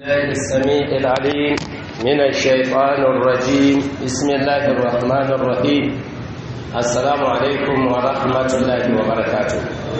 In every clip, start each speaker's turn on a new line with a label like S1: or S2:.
S1: الله السميع العليم من الشيطان الرجيم بسم الله الرحمن الرحيم السلام عليكم ورحمة الله وبركاته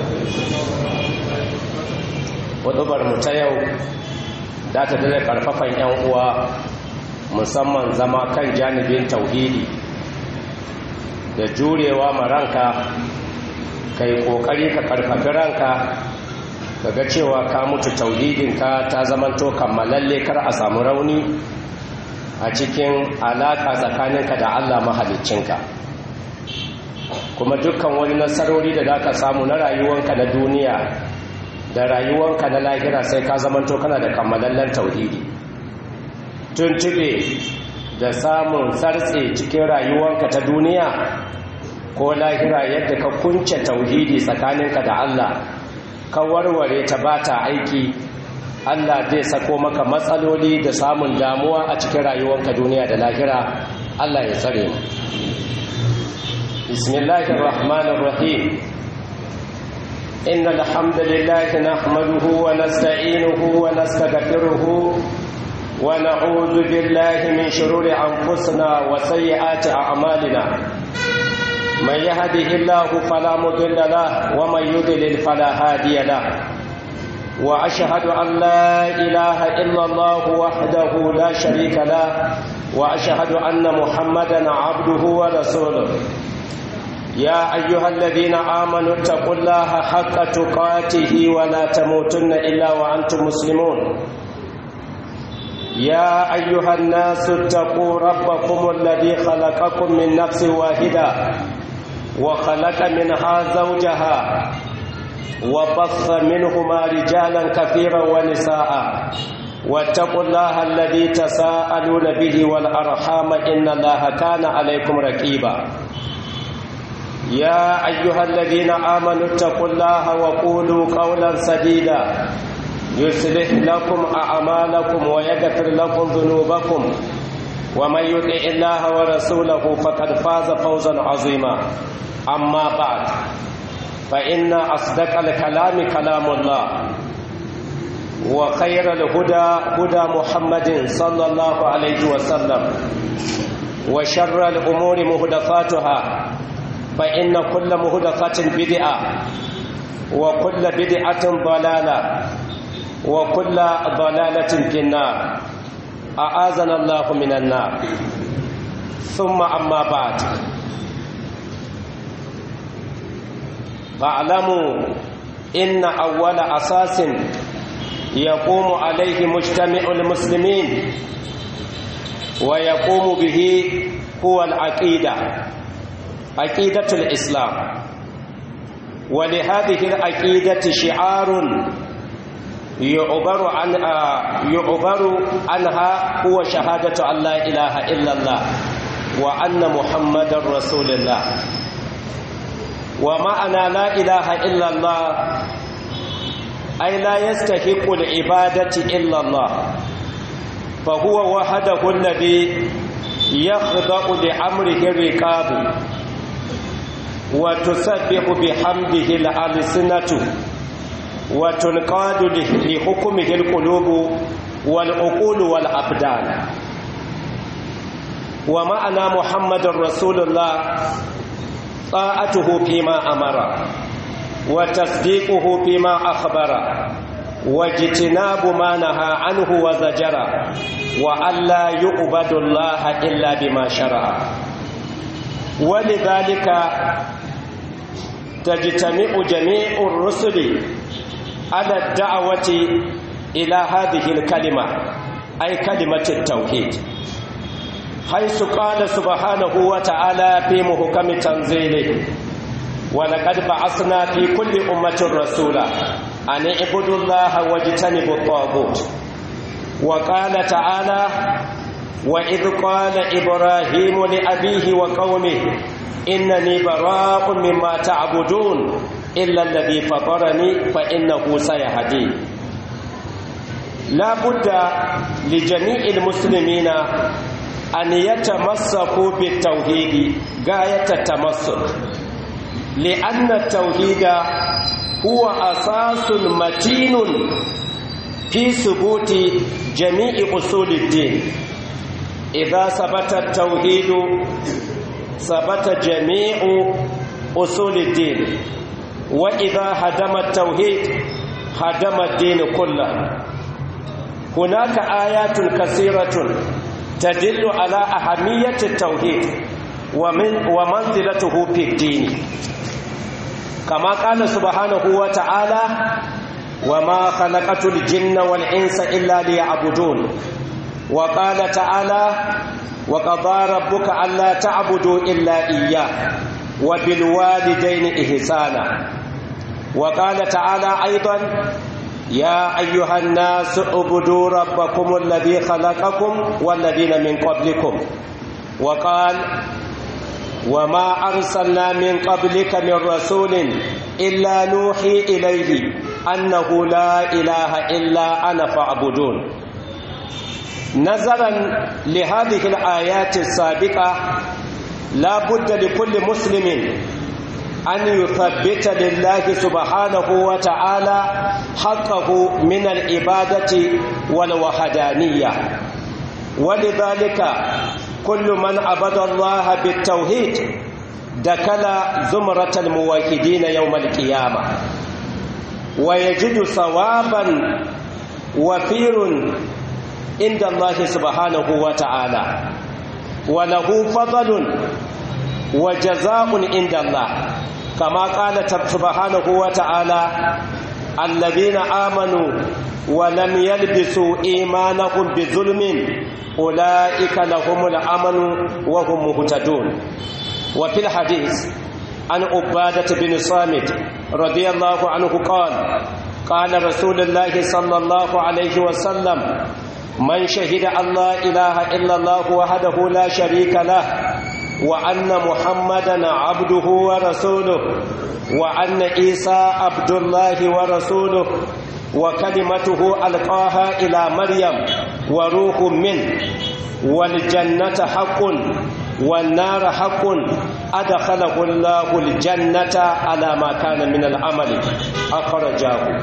S1: wadubar mu ta yau za ta dada karfafan 'yan uwa musamman zama kan janibin tauhidi da jurewa ma ranka kai kokari ka karfafi ranka kaga cewa ka mutu tauhidinka ta zamanto kammalalle kar a samu rauni a cikin alaka tsakaninka da Allah mahaliccinka kuma dukkan wani nasarori da za ka samu na rayuwanka na duniya da rayuwanka na lahira sai ka zamanto kana da kammalallen tauhidi tuntube da samun sartse cikin rayuwanka ta duniya ko lahira yadda ka kunce tauhidi tsakaninka da Allah ka warware ta ba ta aiki Allah zai sako maka matsaloli da samun damuwa a cikin rayuwanka duniya da lahira Allah ya tsare mu bismillahir rahmanir rahim innal hamdalillahi nahmaduhu wa nasta'inuhu wa nastaghfiruhu wa na'udhu billahi min shururi anfusina wa sayyiati a'malina من يهده الله فلا مضل له ومن يضلل فلا هادي له واشهد ان لا اله الا الله وحده لا شريك له واشهد ان محمدا عبده ورسوله يا ايها الذين امنوا اتقوا الله حق تقاته ولا تموتن الا وانتم مسلمون يا ايها الناس اتقوا ربكم الذي خلقكم من نفس واحده وخلق منها زوجها وبث منهما رجالا كثيرا ونساء واتقوا الله الذي تساءلون به والأرحام إن الله كان عليكم رقيبا يا أيها الذين آمنوا اتقوا الله وقولوا قولا سديدا يصلح لكم أعمالكم ويغفر لكم ذنوبكم ومن يطع الله ورسوله فقد فاز فوزا عظيما أما بعد فإن أصدق الكلام كلام الله وخير الهدى هدى محمد صلى الله عليه وسلم وشر الأمور مهدفاتها فإن كل مهدفة بدعة وكل بدعة ضلالة وكل ضلالة في النار أعاذنا الله من النار ثم أما بعد فاعلموا إن أول أساس يقوم عليه مجتمع المسلمين ويقوم به هو العقيدة عقيدة الإسلام ولهذه العقيدة شعار يعبر عن يعبر عنها هو شهادة أن لا إله إلا الله وأن محمد رسول الله ومعنى لا إله إلا الله أي لا يستحق العبادة إلا الله فهو وحده الذي يخضع لأمره الرقاب وتسبح بحمده الألسنة وتنقاد لحكمه القلوب والعقول والأبدان ومعنى محمد رسول الله طاعته فيما أمر وتصديقه فيما أخبر واجتناب ما نهى عنه وزجر وأن لا يعبد الله إلا بما شرع ولذلك تجتمع جميع الرسل على الدعوة إلى هذه الكلمة أي كلمة التوحيد حيث قال سبحانه وتعالى في محكم تنزيله ولقد بعثنا في كل أمة رسولا أن اعبدوا الله واجتنبوا الطاغوت وقال تعالى وإذ قال إبراهيم لأبيه وقومه إنني براء مما تعبدون إلا الذي فطرني فإنه سيهدين لا بد لجميع المسلمين أن يتمسكوا بالتوحيد غاية التمسك لأن التوحيد هو أساس متين في ثبوت جميع أصول الدين إذا ثبت التوحيد ثبت جميع أصول الدين وإذا هدم التوحيد هدم الدين كله هناك آيات كثيرة تدل على أهمية التوحيد ومن ومنزلته في الدين كما قال سبحانه وتعالى وما خلقت الجن والإنس إلا ليعبدون وقال تعالى وقضى ربك ألا تعبدوا إلا إياه وبالوالدين إحسانا وقال تعالى أيضا يا أيها الناس اعبدوا ربكم الذي خلقكم والذين من قبلكم وقال وما أرسلنا من قبلك من رسول إلا نوحي إليه أنه لا إله إلا أنا فاعبدون نظرا لهذه الآيات السابقة لا بد لكل مسلم أن يثبت لله سبحانه وتعالى حقه من العبادة والوحدانية ولذلك كل من عبد الله بالتوحيد دخل زمرة الموحدين يوم القيامة ويجد ثوابا وفير عند الله سبحانه وتعالى وله فضل وجزاء عند الله كما قال سبحانه وتعالى الذين آمنوا ولم يلبسوا إيمانهم بظلم أولئك لهم الأمن وهم مهتدون وفي الحديث عن عبادة بن صامت رضي الله عنه قال قال رسول الله صلى الله عليه وسلم من شهد أن لا إله إلا الله وحده لا شريك له وأن محمدا عبده ورسوله وأن عيسى عبد الله ورسوله وكلمته ألقاها إلى مريم وروح منه والجنة حق والنار حق أدخله الله الجنة على ما كان من العمل أخرجاه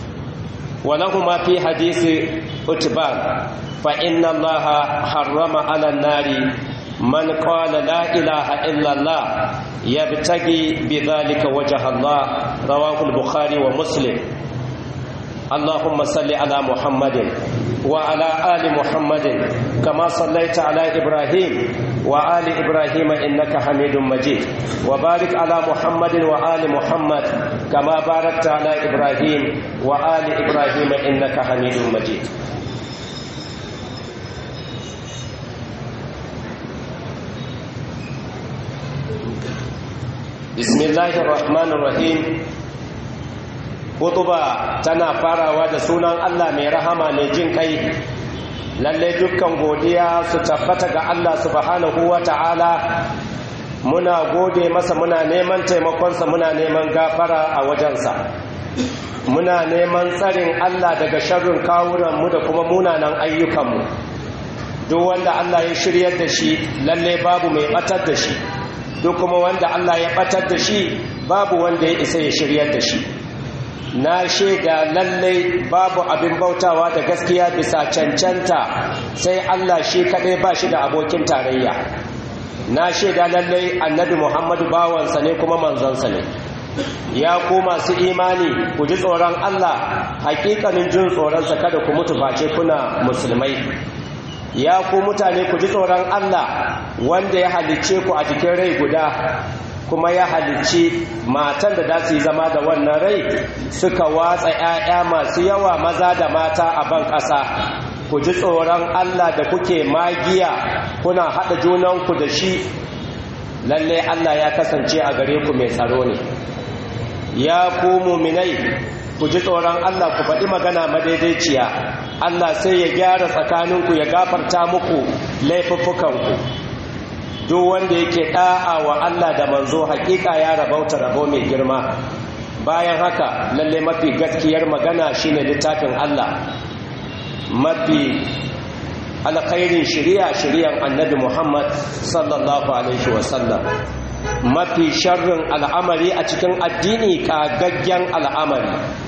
S1: ولهما في حديث اتبان فإن الله حرم على النار من قال لا إله إلا الله يبتغي بذلك وجه الله رواه البخاري ومسلم اللهم صل على محمد وعلى آل محمد كما صليت على إبراهيم وآل إبراهيم إنك حميد مجيد وبارك على محمد وآل محمد كما باركت على إبراهيم وآل إبراهيم إنك حميد مجيد بسم الله الرحمن الرحيم Hutuba tana farawa da sunan Allah mai rahama mai jin kai lalle dukkan godiya su tabbata ga Allah subhanahu wa ta'ala muna gode masa muna neman taimakonsa muna neman gafara a wajensa muna neman tsarin Allah daga sharrin kawunanmu da kuma munanan ayyukanmu duk wanda Allah ya shiryar da shi lalle babu mai batar da shi duk kuma wanda Allah ya batar da shi babu wanda ya isa ya shiryar da shi na shaida lallai babu abin bautawa da gaskiya bisa cancanta sai Allah shi kaɗai ba shi da abokin tarayya na shaida lallai annabi muhammadu bawansa ne kuma manzansa ne ya ku masu imani ku ji tsoron Allah hakikanin jin tsoronsa kada ku mutu face kuna musulmai ya ku mutane ku ji tsoron Allah wanda ya halicce ku a jikin rai guda kuma ya halicci matan da za su yi zama da wannan rai suka watsa 'ya'ya masu yawa maza da mata a ban ƙasa ku ji tsoron Allah da kuke magiya kuna haɗa junanku da shi lalle Allah ya kasance a gare ku mai tsaro ne ya ku muminai ku ji tsoron Allah ku faɗi magana madaidaiciya Allah sai ya gyara tsakaninku ya gafarta muku laifuffukanku duk wanda yake da'a wa Allah da manzo hakika ya rabauta rabo mai girma bayan haka lalle mafi gaskiyar magana shine littafin Allah mafi alkhairin shari'a shari'an annabi Muhammad sallallahu alaihi wasallam mafi sharrin al'amari a cikin addini kagaggen al'amari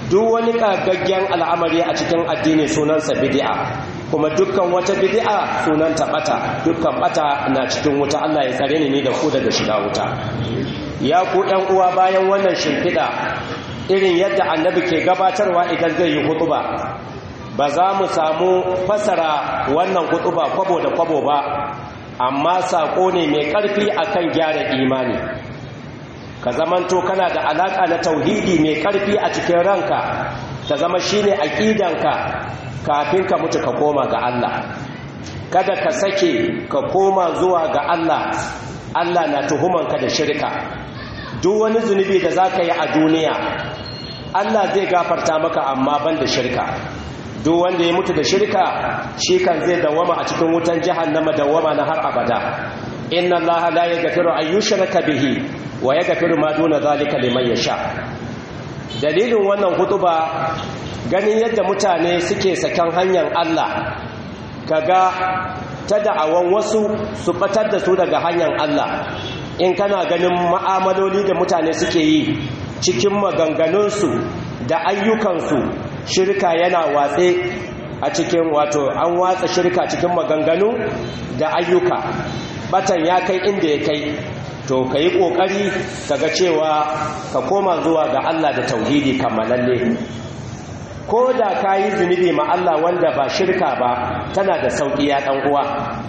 S1: duk wani kagaggen al'amari a cikin addini sunansa bid'a kuma dukkan wata bid'a sunanta bata dukkan bata na cikin wuta Allah ya tsare ni da ku daga shiga wuta ya ku ɗan uwa bayan wannan shimfiɗa irin yadda annabi ke gabatarwa idan zai yi hutuba ba za mu samu fasara wannan hutuba kwabo da kwabo ba amma saƙo ne mai ƙarfi akan gyara imani ka zamanto kana da alaƙa na tauhidi mai ƙarfi a cikin ranka ta zama shine aƙidanka kafin ka mutu ka koma ga Allah kada ka sake ka koma zuwa ga Allah Allah na tuhumanka da shirka duk wani zunubi da za ka yi a duniya Allah zai gafarta maka amma ban da shirka duk wanda ya mutu da shirka shi kan zai dawama a cikin wutan jahannama dawama na har abada inna allaha la yaghfiru an yushraka bihi wa yaghfiru ma duna zalika liman yasha dalilin wannan hutuba ganin yadda mutane suke sakan hanyar Allah kaga ta da'awan wasu su batar da su daga hanyar Allah in kana ganin ma'amaloli da mutane suke yi cikin maganganunsu da ayyukansu shirka yana watse a cikin wato an watsa shirka cikin maganganu da ayyuka batan ya kai inda ya kai to ka yi ƙoƙari ka ga cewa ka koma zuwa ga Allah da tauhidi kammalalle ko da ka yi zunubi ma Allah wanda ba shirka ba tana da sauƙi ya ɗan uwa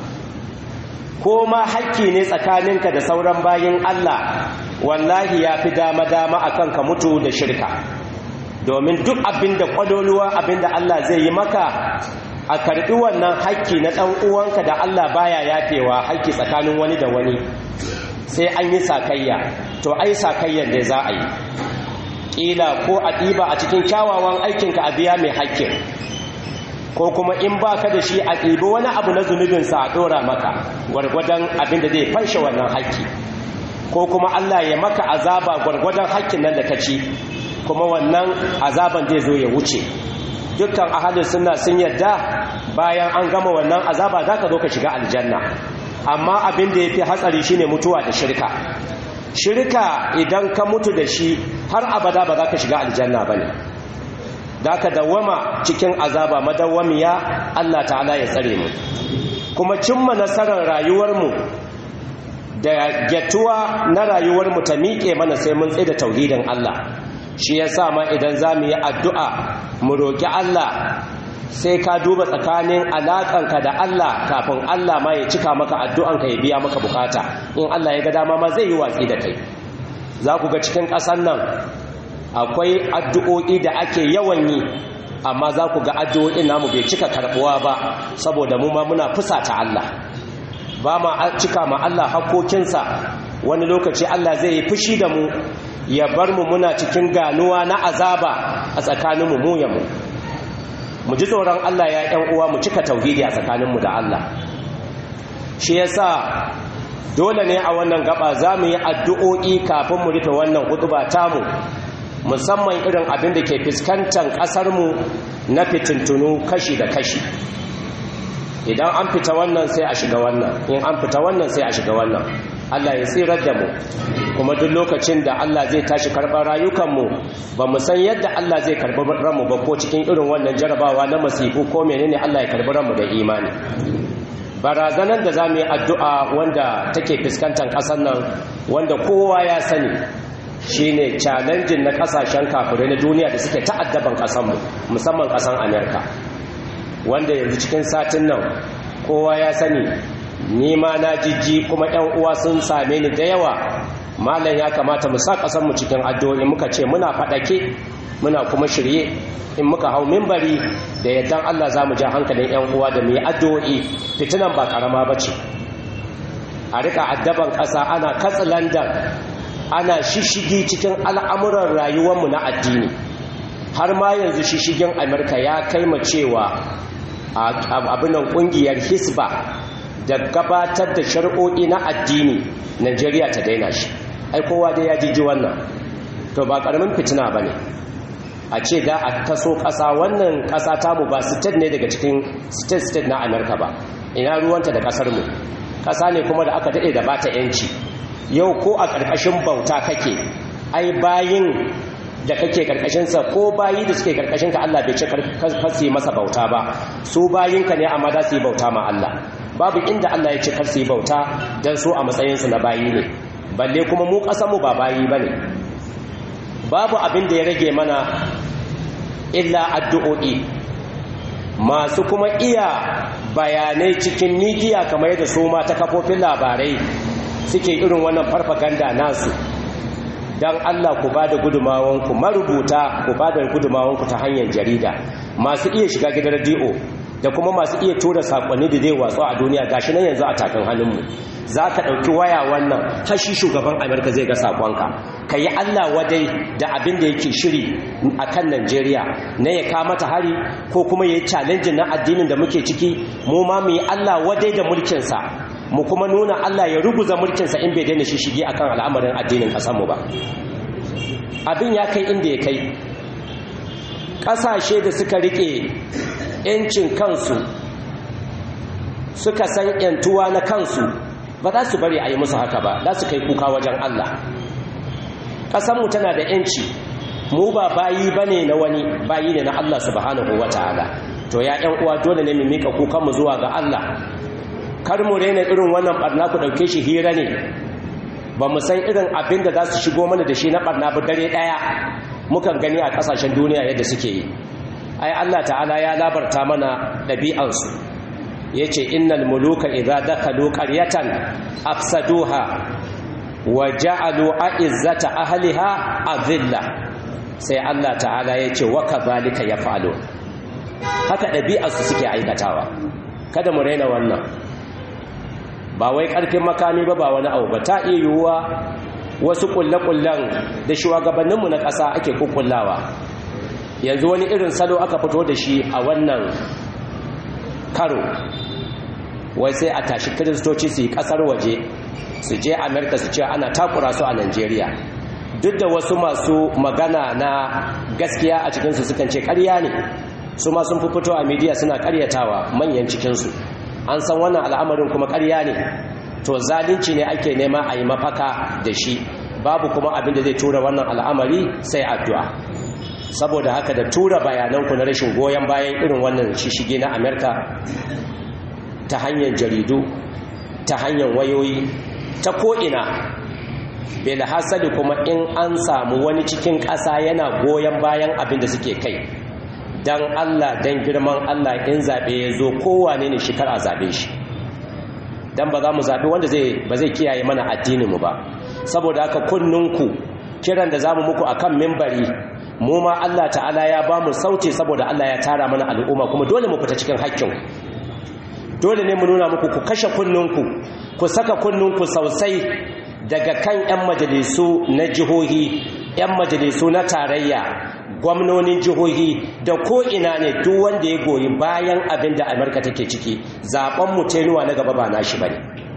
S1: ko ma hakki ne tsakaninka da sauran bayin Allah wallahi ya fi dama-dama akan ka mutu da shirka domin duk abin da ƙwadoluwa abin da Allah zai yi maka a karɓi wannan haƙƙi na ɗan uwanka da Allah baya yafewa haƙƙi tsakanin wani da wani sai an yi sakayya to ai sakayyar da za a yi ƙila ko a ɗiba a cikin kyawawan aikinka a biya mai haƙƙin ko kuma in ba ka da shi a ɗibi wani abu na zunubinsa a ɗora maka gwargwadon abin da zai fanshe wannan haƙƙi ko kuma Allah ya maka azaba gwargwadon haƙƙin nan da ka ci kuma wannan azaban zai zo ya wuce dukkan ahalin suna sun yadda bayan an gama wannan azaba za ka zo ka shiga aljanna amma abin da ya fi hatsari shine mutuwa da shirka shirka idan ka mutu da shi har abada ba za ka shiga aljanna ba ne da ka dawama cikin azaba madawwamiya Allah ta'ala ya tsare mu kuma cimma nasarar rayuwarmu da gyatuwa na rayuwarmu ta miƙe mana sai mun tsaye da tauhidin Allah shi ya sa ma idan za mu yi addu'a mu roƙi Allah sai ka duba tsakanin alaƙanka da Allah kafin Allah ma ya cika maka addu'anka ya biya maka bukata in Allah ya ga dama ma zai yi watsi da kai za ku ga cikin ƙasar nan akwai addu'o'i da ake yawan yi amma za ku ga addu'o'in namu bai cika karɓuwa ba saboda mu ma muna fusata Allah ba ma cika ma Allah hakokinsa wani lokaci Allah zai yi fushi da mu ya bar mu muna cikin ganuwa na azaba a tsakaninmu mu ya mu mu ji tsoron Allah ya ƴan uwa mu cika tauhidi a tsakaninmu da Allah shi yasa dole ne a wannan gaba za mu yi addu'o'i kafin mu rufe wannan hutuba tamu musamman irin abin da ke fuskantar ƙasarmu na fitintunu kashi da kashi idan an fita wannan sai a shiga wannan in an fita wannan sai a shiga wannan Allah ya tsirar da mu kuma duk lokacin da Allah zai tashi karɓar rayukanmu ba mu san yadda Allah zai karɓi ranmu ba ko cikin irin wannan jarabawa na masifu ko menene Allah ya karɓi ranmu da imani barazanar da za mu yi addu'a wanda take fuskantar ƙasar nan wanda kowa ya sani shine challenging na ƙasashen kafirai na duniya da suke ta'addaban ƙasarmu musamman ƙasar amerika wanda yanzu cikin satin nan kowa ya sani nima na jijji kuma yan uwa sun same ni da yawa malam ya kamata mu sa kasan mu cikin addu'o'i muka ce muna fadake muna kuma shirye in muka hau minbari da yaddan Allah zamu ja hankalin yan uwa da mu yi addu'o'i fitinan ba karama bace a rika addaban kasa ana katsalandan ana shishigi cikin al'amuran rayuwar mu na addini har ma yanzu shishigin Amurka ya kai mu cewa abinan kungiyar hisba da gabatar da shari'o'i na addini Najeriya ta daina shi ai kowa dai ya jiji wannan to ba karamin fitina bane a ce da a taso ƙasa wannan ƙasa tamu ba state ne daga cikin state state na America ba ina ruwanta da ƙasar mu ƙasa ne kuma da aka dade da bata yanci yau ko a ƙarƙashin bauta kake ai bayin da kake karkashinsa ko bayi da suke karkashinka Allah bai ce karsi masa bauta ba su bayinka ne amma za su yi bauta ma Allah babu inda Allah ya ce karsi yi bauta don su a matsayinsu na bayi ne balle kuma mu mu ba bayi ba ne babu abin da ya rage mana illa addu'o'i masu kuma iya bayanai cikin midiya kamar yadda su ma ta kafofin labarai suke irin wannan farfaganda nasu don Allah ku ba da gudumawanku marubuta ku ba da gudumawanku ta hanyar jarida masu iya shiga gidan rediyo da kuma masu iya tura sakonni da zai watsu a duniya gashi nan yanzu a takan hannunmu za ka ɗauki waya wannan hashi shugaban amurka zai ga sakonka ka yi allah wadai da abin da yake shiri a kan najeriya na ya mata hari ko kuma ya yi challenge na addinin da muke ciki mu ma mu yi allah wadai da mulkinsa mu kuma nuna allah ya ruguza mulkinsa in bai daina shishige akan al'amarin addinin ƙasarmu ba abin ya kai inda ya kai ƙasashe da suka riƙe 'yancin kansu suka san 'yantuwa na kansu ba za su bari a yi musu haka ba za su kai kuka wajen Allah ƙasanmu tana da 'yanci mu ba bayi ba ne na wani bayi ne na Allah subhanahu wa ta'ala to ya 'yan uwa dole ne mu mika kukanmu zuwa ga Allah kar mu raina irin wannan barna ku ɗauke shi hira ne ba mu san irin abin da za su shigo mana da shi na barna ba dare ɗaya mukan gani a ƙasashen duniya yadda suke yi ai Allah ta'ala ya labarta mana ɗabi'ansu ya ce innal muluka idza dakalu qaryatan afsaduha wa ja'alu a'izzata ahliha adilla sai Allah ta'ala ya ce wa kadhalika yaf'alu haka ɗabi'arsu suke aikatawa kada mu raina wannan ba wai ƙarfin makami ba ba wani abu ba ta iya yiwuwa wasu kulle-kullen da shugabanninmu na ƙasa ake kukkullawa yanzu wani irin salo aka fito da shi a wannan karo wai sai a tashi kiristoci su yi kasar waje su je amerika su ce ana takura su a nigeria duk da wasu masu magana na gaskiya a cikinsu sukan ce karya ne su ma sun fi fito a midiya suna karyatawa manyan cikinsu an san wannan al'amarin kuma karya ne to zalunci ne ake nema a yi mafaka da shi babu kuma abin da zai tura wannan al'amari sai addu'a saboda haka da tura bayananku na rashin goyon bayan irin wannan shishige na amerika ta hanyar jaridu ta hanyar wayoyi ta ko'ina hasali kuma in an samu wani cikin ƙasa yana goyon bayan abin da suke kai don allah don girman allah in zaɓe ya zo kowane ne shi kar a zaɓe shi don ba za mu zaɓi wanda ba zai kiyaye mana addininmu ba saboda haka kunninku kiran da za mu muku a kan mimbari mu ma Allah ta'ala ya ba mu sauti saboda Allah ya tara mana al'umma kuma dole mu fita cikin haƙƙin dole ne mu nuna muku ku kashe kunninku ku saka kunninku sosai daga kan 'yan majalisu na jihohi 'yan majalisu na tarayya gwamnonin jihohi da ko'ina ne duk wanda ya goyi bayan abin da amurka take ciki zaɓen mu tenuwa na gaba ba nashi ba ne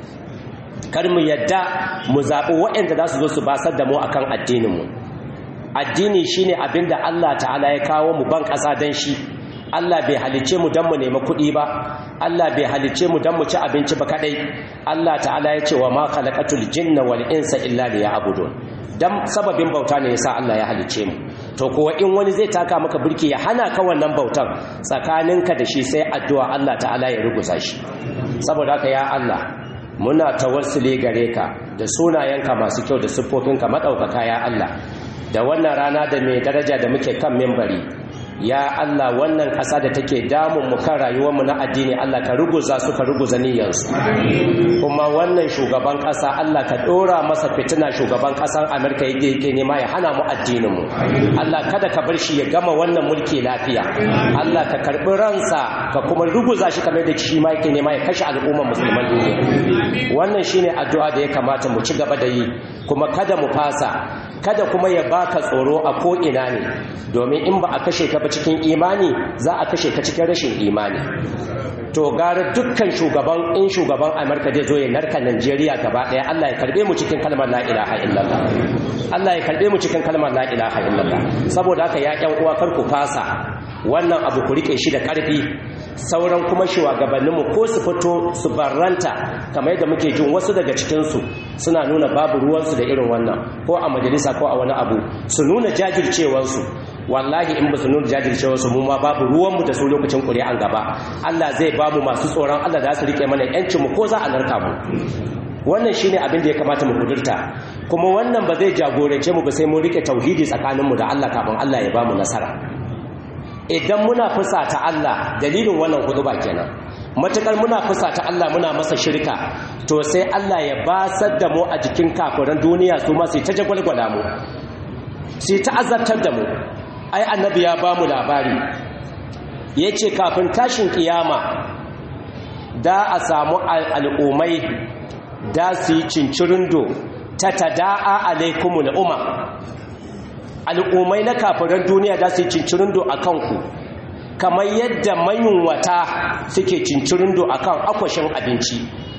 S1: kar mu yadda mu zaɓi waɗanda za su zo su basar da mu akan addininmu addini shine abin da allah ta'ala ya kawo mu ban ƙasa don shi Allah bai halice mu don mu nemi kuɗi ba Allah bai halice mu don mu ci abinci ba kadai Allah ta'ala ya ce wa ma khalaqatul jinna wal insa illa liya'budun dan sababin bauta ne yasa Allah ya halice mu to kuwa in wani zai taka maka burki ya hana ka wannan bautan tsakaninka da shi sai addu'a Allah ta'ala ya ruguza shi saboda haka ya Allah muna tawassuli gare ka da sunayenka masu kyau da siffofinka madaukaka ya Allah da wannan rana da mai daraja da muke kan mimbari ya Allah wannan ƙasa da take damun mu kan rayuwarmu na addini Allah ka ruguza su ka ruguza niyyarsu kuma wannan shugaban ƙasa Allah ka ɗora masa fitina shugaban ƙasar Amerika yadda yake nema ya hana mu addininmu Allah kada ka bar shi ya gama wannan mulki lafiya Allah ka karɓi ransa ka kuma ruguza shi kamar da shi ma yake nema ya kashe al'ummar musulman duniya wannan shine addu'a da ya kamata mu ci gaba da yi kuma kada mu fasa kada kuma ya baka tsoro a ko ina ne domin in ba a kashe ka ba cikin imani za a kashe ka cikin rashin imani to gara dukkan shugaban in shugaban amurka zai zo ya narka najeriya gaba daya allah ya karbe mu cikin kalmar la ilaha illallah allah ya karbe mu cikin kalmar la ilaha illallah saboda haka ya yan uwa kar ku fasa wannan abu ku rike shi da karfi sauran kuma shugabanninmu ko su fito su barranta kamar yadda muke jin wasu daga cikinsu suna nuna babu ruwansu da irin wannan ko a majalisa ko a wani abu su nuna jajircewarsu wallahi in ba su nuna jajircewarsu mu ma babu ruwanmu da su lokacin ƙuri'an gaba Allah zai ba mu masu tsoron Allah da su rike mana yancinmu ko za a narka mu wannan shine abin da ya kamata mu kudurta kuma wannan ba zai jagorance mu ba sai mun rike tauhidi tsakaninmu da Allah kafin Allah ya ba mu nasara idan muna fusata Allah dalilin wannan huduba kenan matukar muna fusata Allah muna masa shirka to sai Allah ya basar da mu a jikin kafiran duniya su ma sai ta jagwalgwala mu sai ta azabtar da mu ai annabi ya ba mu labari yace kafin tashin kiyama da a samu al'ummai da su yi cincirindo ta tada'a alaikumul umma al'ummai na kafiran duniya da su yi cincirindo a kanku kamar yadda mayunwata suke cincirindo a kan akwashin abinci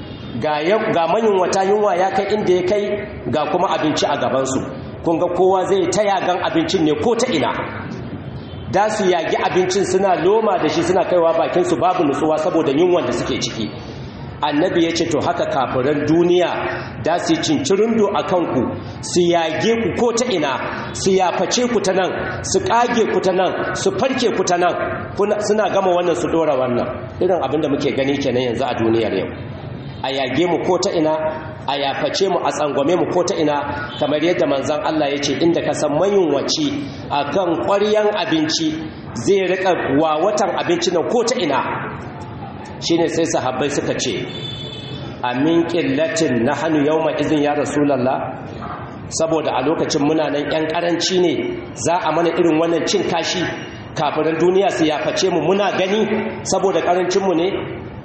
S1: ga mayunwata yunwa ya kai inda ya kai ga kuma abinci a gabansu kun ga kowa zai ta yagan abincin ne ko ta ina da su yagi abincin suna loma da shi suna kaiwa bakinsu babu nutsuwa saboda yunwan da suke ciki annabi ya ce to haka kafiran duniya da su cincirindo a kanku su yage ku ko ta ina su yaface ku ta nan su kage ku ta nan su farke ku ta nan suna gama wannan su dora wannan irin abin da muke gani kenan yanzu a duniyar yau a yage mu ko ta ina a yaface mu a tsangwame mu ko ta ina kamar yadda manzan Allah ya ce inda ka san mayunwaci a kan ƙwaryan abinci zai riƙa wawatan abinci nan ko ta ina shine sai sahabbai suka ce amin qillatin nahnu yawma izin ya rasulullah saboda a lokacin muna nan yan karanci ne za a mana irin wannan cin kashi kafiran duniya su yaface mu muna gani saboda karancin mu ne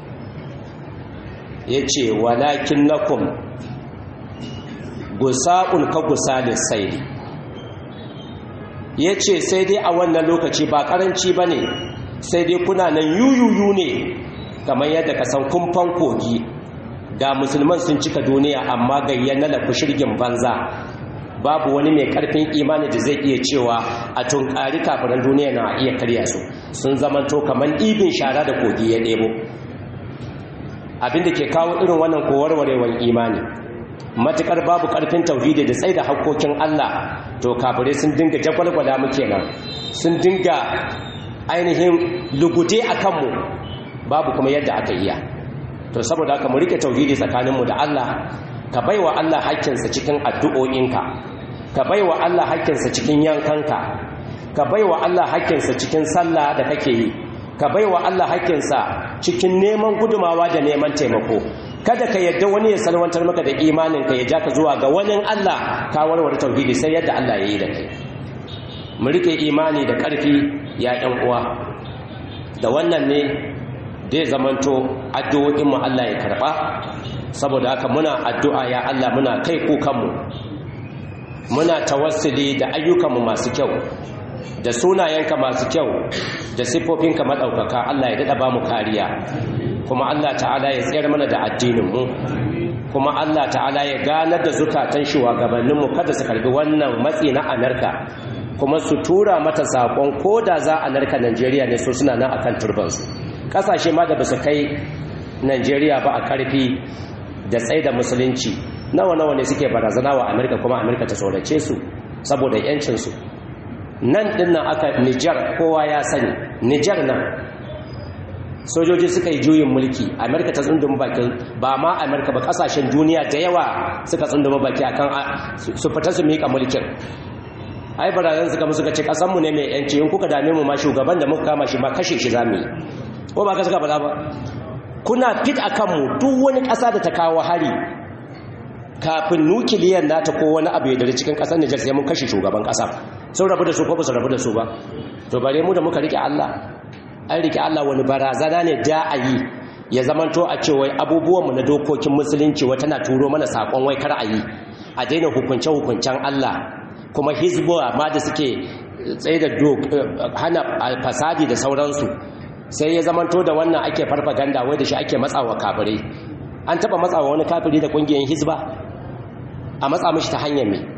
S1: yace walakin lakum gusa'un ka gusalis sayli yace sai dai a wannan lokaci ba karanci bane sai dai kuna nan yuyuyu ne kamar yadda ka san kumfan kogi ga musulman sun cika duniya amma gayyan na lafi shirgin banza babu wani mai karfin imani da zai iya cewa a tunkari kafiran duniya na iya karya su sun zamanto kamar ibin shara da kogi ya ɗebo abinda ke kawo irin wannan kowarwarewar imani matukar babu karfin tauhidi da tsaida hakkokin Allah to kafirai sun dinga jagwalgwala mu kenan sun dinga ainihin lugude a kanmu babu kuma yadda aka iya to saboda haka mu rike tauhidi tsakaninmu da Allah ka baiwa Allah haƙƙinsa cikin addu'o'inka ka baiwa Allah haƙƙinsa cikin yankanka ka baiwa Allah haƙƙinsa cikin sallah da kake yi ka baiwa Allah haƙƙinsa cikin neman gudumawa da neman taimako kada ka yadda wani ya salwantar maka da imaninka ya ja ka zuwa ga wani Allah ka warware tauhidi sai yadda Allah ya yi da kai mu rike imani da ƙarfi ya ƴan uwa da wannan ne zai zamanto addu'o'inmu Allah ya karɓa saboda haka muna addu'a ya Allah muna kai kukanmu muna tawassuli da ayyukanmu masu kyau da sunayenka masu kyau da siffofinka maɗaukaka Allah ya daɗa ba mu kariya kuma Allah ta'ala ya tsayar mana da addininmu kuma Allah ta'ala ya ganar da zukatan shugabanninmu kada su karbi wannan matsi na Amerika kuma su tura mata saƙon ko da za a narka Najeriya ne so suna nan akan turbansu kasashe ma da ba su kai Najeriya ba a karfi da tsaye da musulunci nawa nawa ne suke barazana wa Amerika kuma Amerika ta tsorace su saboda yancinsu nan dinnan aka Nijar kowa ya sani Nijar nan sojoji suka yi juyin mulki Amerika ta tsunduma baki ba ma Amerika ba kasashen duniya da yawa suka tsunduma baki akan su fita su mika mulkin ai barazan suka musu ka ce kasanmu ne mai yanci in kuka dame mu ma shugaban da muka kama shi ma kashe shi zamu yi ko ba ka suka faɗa ba kuna fit a kanmu duk wani ƙasa da ta kawo hari kafin nukiliyar nata ko wani abu ya dare cikin ƙasar Nijar sai mun kashe shugaban ƙasa sun rabu da su ko ba su rabu da su ba to bare mu da muka rike Allah an rike Allah wani barazana ne da a yi ya zamanto a ce wai abubuwanmu na dokokin musulunci wata na turo mana saƙon wai kar a yi a daina hukunce-hukuncen Allah kuma hizbuwa ma da suke tsaye da hana fasadi da sauransu sai ya zamanto da wannan ake farfaganda wai da shi ake matsawa kafirai an taba matsawa wani kafiri da kungiyar hizba a matsa mishi ta hanyar mai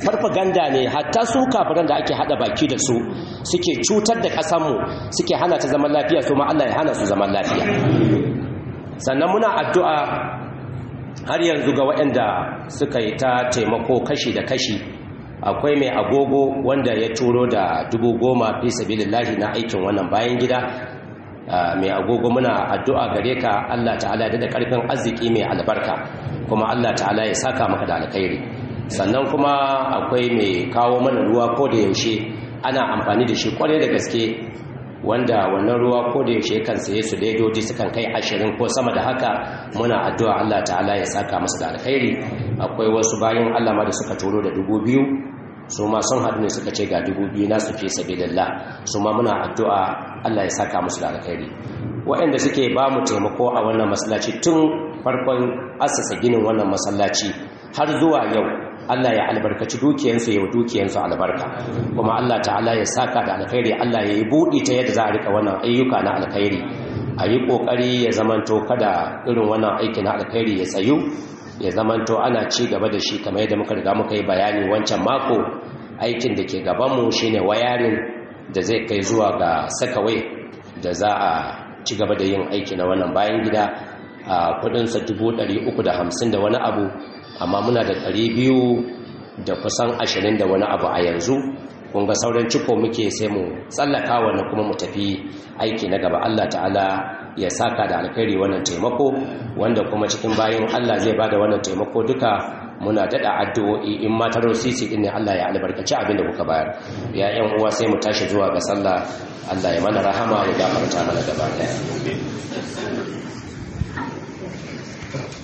S1: farfaganda ne hatta su kafiran da ake hada baki da su suke cutar da ƙasarmu suke hana ta zaman lafiya su ma Allah ya hana su zaman lafiya sannan muna addu'a har yanzu ga waɗanda suka yi ta taimako kashi da kashi akwai mai agogo wanda ya turo da dubu goma fi sabilillahi na aikin wannan bayan gida mai agogo muna addu'a gare ka Allah ta'ala da karfin arziki mai albarka kuma Allah ta'ala ya saka maka da alkhairi sannan kuma akwai mai kawo mana ruwa ko da yaushe ana amfani da shi kwarai da gaske wanda wannan ruwa ko da yaushe kan saye su ledoji sukan kai ashirin ko sama da haka muna addu'a Allah ta'ala ya saka masa da alkhairi akwai wasu bayan Allah ma da suka turo da dubu biyu su ma sun haɗu ne suka ce ga dubu biyu na su fi sabilillah su ma muna addu'a Allah ya saka musu da alkhairi waɗanda suke ba mu taimako a wannan masallaci tun farkon asasa ginin wannan masallaci har zuwa yau Allah ya albarkaci dukiyansu yau dukiyansu albarka kuma Allah ta'ala ya saka da alkhairi Allah ya yi buɗi ta yadda za a rika wannan ayyuka na alkhairi a yi ƙoƙari ya zamanto kada irin wannan aiki na alkhairi ya tsayu ya zamanto ana ci gaba da shi kamar yadda muka riga muka yi bayani wancan mako aikin da ke gabanmu shine wayarin da zai kai zuwa ga sakawai da za a ci gaba da yin aiki na wannan bayan gida a kudinsa hamsin da wani abu amma muna da biyu da kusan ashirin da wani abu a yanzu kun ga sauran ciko muke sai mu tsallaka wannan kuma mu tafi aiki na gaba Allah ta'ala ya saka da alkhairi wannan taimako wanda kuma cikin bayan Allah zai bada wannan taimako duka muna dada addu'o'i in ma taro sisi din ne Allah ya albarkaci abin da kuka bayar ya ƴan uwa sai mu tashi zuwa ga sallah Allah ya mana rahama ya gafarta mana gaba daya